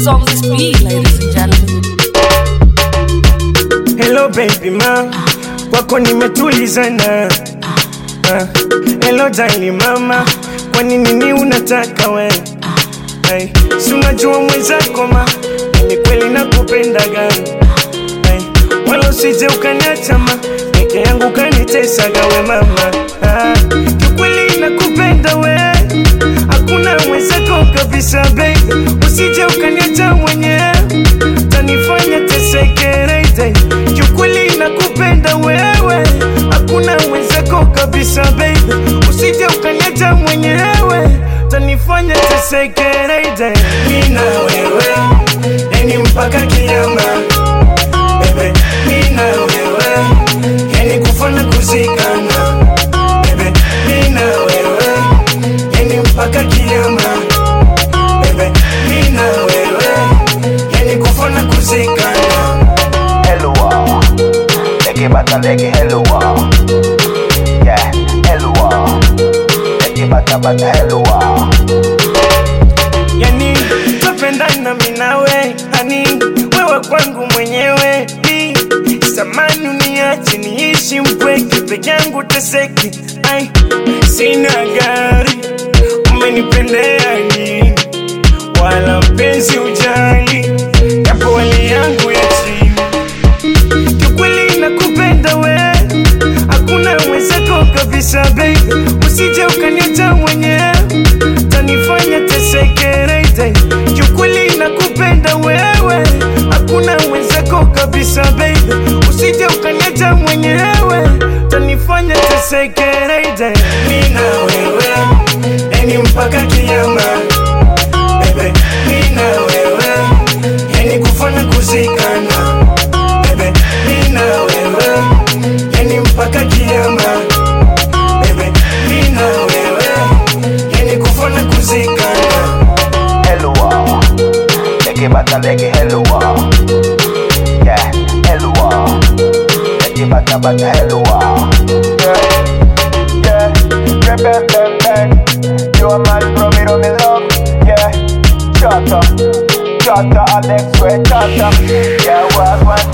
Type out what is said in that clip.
is on this beat, ladies and gentlemen. Hello baby ma, kwako nimetulizana. Ah, Hello darling mama, kwa nini ni unataka we? Ay, si unajua mwenzako ma, ni kweli nakupendaga. Ay, wala usije ukaniacha ma, peke yangu kanitesaga we mama. Ah, kiukweli nakupenda we, hakuna mwenzako kabisa baby, usije ukaniacha mwenyewe tanifanya tesekerete kiukweli nakupenda wewe hakuna mwenzako kabisa baby usije ukaniacha mwenyewe tanifanya tesekerete mina wewe yani mpaka kiama bebe mina wewe yani kufana kuzikana bebe mina wewe yani mpaka kiama bebe mina wewe yani kufana kuzikana Helluwa Leke bata leke helluwa Yeah, helluwa Leke bata bata helluwa yani tupendana minawe hani wewe kwangu mwenyewe Bi, samani uniache niishi mpweke peke yangu teseke ai sina gari umenipendea nini wala mpenzi ujali yapo hali yangu ya chini kiukweli nakupenda we hakuna mwenzako kabisa baby usije ukaniacha mwenyewe tanifanya tesekerete kiukweli nakupenda wewe hakuna mwenzako kabisa baby usije ukaniacha mwenyewe tanifanya tesekerete mina wewe yani mpaka kiama bebe mina wewe yani kufana kuzikana bebe mina wewe yani mpaka kiama bebe mina wewe yani kufana kuzikana Helluwa Leke bata leke helluwa Yeah, helluwa Leke bata bata helluwa Yeah, yeah Yeah, bang, bang, bang You a man from me, me love Yeah, shut up Shut up, Alex, wait, shut up Yeah, what, what